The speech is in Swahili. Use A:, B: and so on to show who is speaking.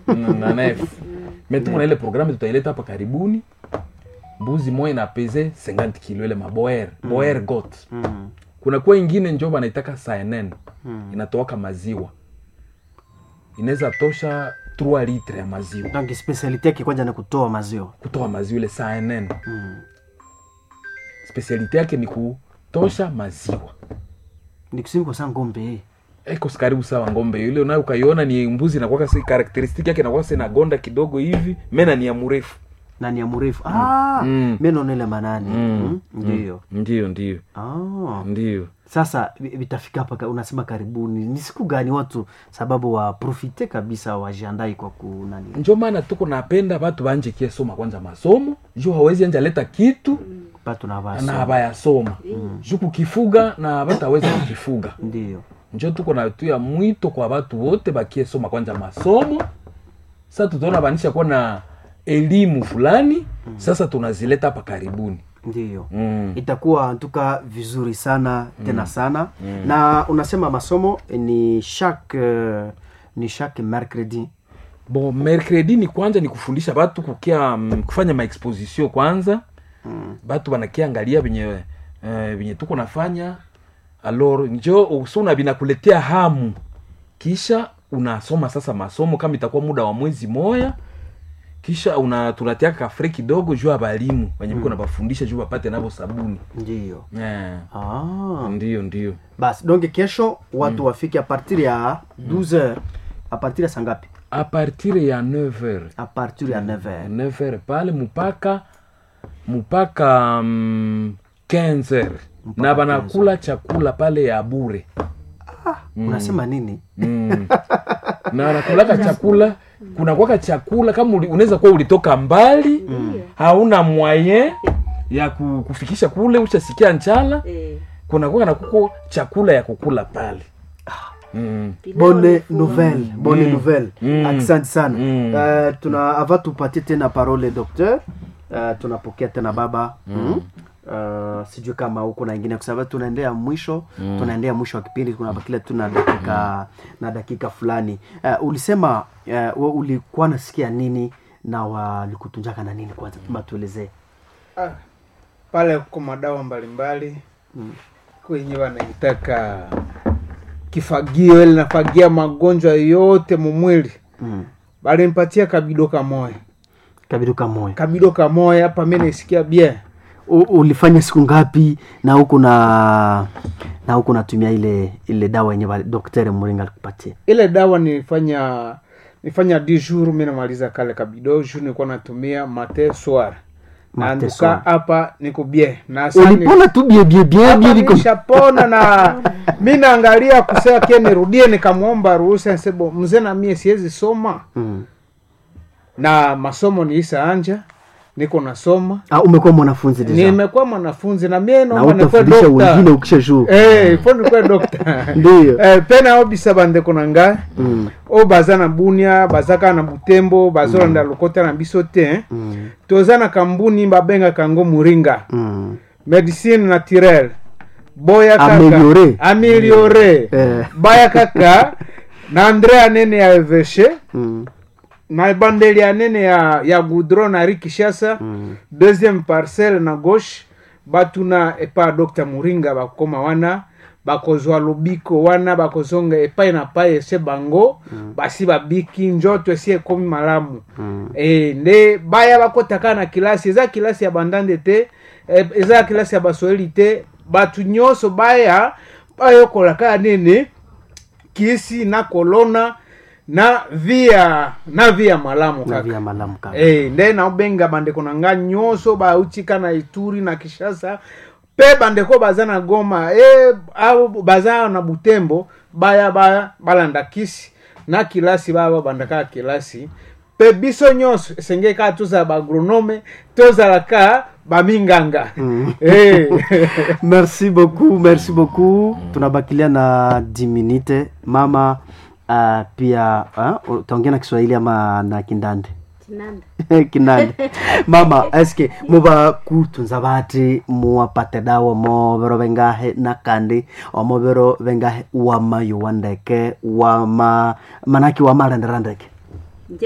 A: na- na nef me tuko na ile programme tutaileta hapa karibuni mbuzi moya ina peze 50 kilo ile maboer boer got
B: Mm.
A: kuna kuwa ingine njo banaitaka cnn inatoaka maziwa inaweza tosha 3 litre ya maziwa
B: donc specialite yake kwanza ni kutoa maziwa
A: kutoa maziwa ile cnn
B: mm.
A: spesialite yake ni kutosha maziwa
B: ni kusimi kwa saa ngombe
A: iko karibu sawa ngombe yule unayo ukaiona ni mbuzi inakuwa si karakteristiki yake inakuwa sina gonda kidogo hivi mena ni ya mrefu
B: na ni ya mrefu ah,
A: Mm.
B: meno nile manani
A: Mm.
B: mm. ndio
A: ndio ndio
B: ah.
A: ndio
B: sasa vi- vitafika hapa ka- unasema karibuni ni siku gani watu sababu waprofite kabisa wajiandai kwa kunani
A: njo maana tuko napenda batu banje kiesoma kwanza masomo juu hawezi anja leta kitu
B: batu na
A: na
B: basi
A: bayasoma juu kukifuga na bataweza kukifuga
B: ndio
A: njo tuko na tu ya mwito kwa batu wote bakiesoma kwanza masomo sasa tutaona banisha kuwa na elimu fulani sasa tunazileta hapa karibuni
B: ndio
A: mm.
B: itakuwa ntuka vizuri sana tena sana na unasema masomo ni chaque uh, ni chaque mercredi
A: bon mercredi ni kwanza ni kufundisha batu kukia mm, kufanya maexposition kwanza mm. batu banakiangalia venye uh, venye tuko nafanya alor njo usuna binakuletea hamu kisha unasoma sasa masomo kama itakuwa muda wa mwezi moya kisha una tunatiaka kafre kidogo juu ya balimu wenye biko nabafundisha juu bapate navo sabuni
B: ndio
A: yeah.
B: ah.
A: ndio ndio
B: basi donc kesho watu wafike a partir ya 12 heures a partir ya sangapi
A: a partir ya 9 heures
B: a partir ya 9 heures
A: 9 heures pale mpaka mpaka mm, 15 heures na banakula chakula pale ya bure
B: unasema nini
A: mm. na wanakulaka chakula kunakwaka chakula kama uli- unaweza kuwa ulitoka mbali hauna mwaye ya ku- kufikisha kule ushasikia njala
C: Eh,
A: kunakuwa na kuko chakula ya kukula pale mm.
C: pilau
B: bonne
C: ni full.
B: nouvelle bonne
A: Mm.
B: nouvelle
A: Mm.
B: asante sana
A: Mm.
B: Eh, tuna ava tupatie tena parole docteur uh, tunapokea tena baba mm. Uh, sijui kama huko na ingine kwa sababu tunaendea mwisho mm. tunaendea mwisho wa kipindi kunabakilia tu na dakika na dakika fulani uh, ulisema uh, we ulikuwa nasikia nini na walikutunjaka na nini kwanza matuelezee
D: Ah, pale kuko madawa mbalimbali kwenye wanaitaka kifagio ili nafagia magonjwa yote mumwili
B: mm.
D: balimpatia kabido kamoya
B: kabiduka moyo
D: kabido kamoya hapa mi naisikia bien
B: U- ulifanya siku ngapi na huku na na huku natumia ile ile dawa yenye wali- daktari mringa alikupatia
D: ile dawa nilifanya nilifanya di jour mi namaliza kale kabido jour nilikuwa natumia mate soir na
B: Mate
D: nduka
B: soir.
D: hapa niko bien na sasa ni-
B: ulipona tu bie bie bie
D: hapa
B: bie liko
D: nishapona na mi naangalia kusema kie nirudie nikamwomba ruhusa nsebo mzee na mie siwezi soma
B: mm.
D: na masomo niisa anja niko nasoma
B: ah, umekuwa mwanafunzi deja
D: nimekuwa mwanafunzi na mie
B: na
D: naomba nikuwe
B: utafundisha wengine
D: dokta
B: ukisha juu
D: Eh, ifo nikuwe dokta
B: Ndiyo.
D: Eh, pena obisa bandeko na ngai
B: Mm,
D: oyo baza na bunia baza kaka na butembo bazolanda lokota na biso te
B: mm,
D: toza na kambuni babengaka yango moringa
B: mm.
D: medicine naturelle boya kaka
B: Ameliore.
D: ameliore
B: Eh.
D: baya kaka na andre anene ya eveshe
B: Mm,
D: na ebandeli anene ya, ya goudron na rikishasa
B: mm.
D: deuxième parcelle na gauche batuna epa dr muringa bakoma wana bakozwa lobiko wana bakozonga epai na pai ese bango basi babiki njoto esi ekomi malamu
B: Mm.
D: e, nde baya bakotaka na kilasi eza kilasi ya bandande te e, eza kilasi ya baswahili te bato nyonso baya bayokolaka nene kisi na kolona na via na via malamu
B: na
D: kaka
B: via malamu kaka
D: Eh, nde naobenga bandeko na nga nyonso bautika na ituri na kishasa mpe bandeko baza na goma e, au baza na butembo baya baya balanda kisi na kilasi baya babandaka kilasi mpe biso nyonso esengeli kaka tozala baagronome tozalaka baminganga
B: Mm.
D: Eh.
B: merci beaucoup merci beaucoup tunabakilia na 10 minute mama uh, pia uh, utaongea na kiswahili ama na kindande
C: Kinanda.
B: kinande mama eske muba kutunza bati muwapate dawa mobero bengahe nakandi omobero bengahe wama yuwandeke wama manaki wamarenderandeke